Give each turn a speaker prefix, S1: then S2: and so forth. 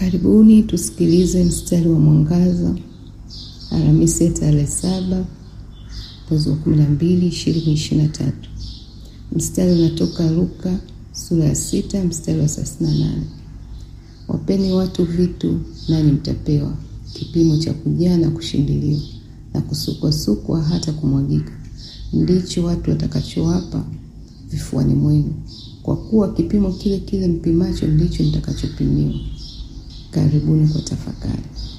S1: Karibuni tusikilize mstari wa mwangaza Alhamisi ya tarehe saba mwezi wa kumi na mbili ishirini ishirini na tatu. Mstari unatoka Luka sura ya sita mstari wa thelathini na nane. Wapeni watu vitu, nanyi mtapewa, kipimo cha kujaa na kushindiliwa na kusukwasukwa hata kumwagika, ndicho watu watakachowapa vifuani mwenu, kwa kuwa kipimo kile kile mpimacho ndicho mtakachopimiwa. Karibuni kwa tafakari.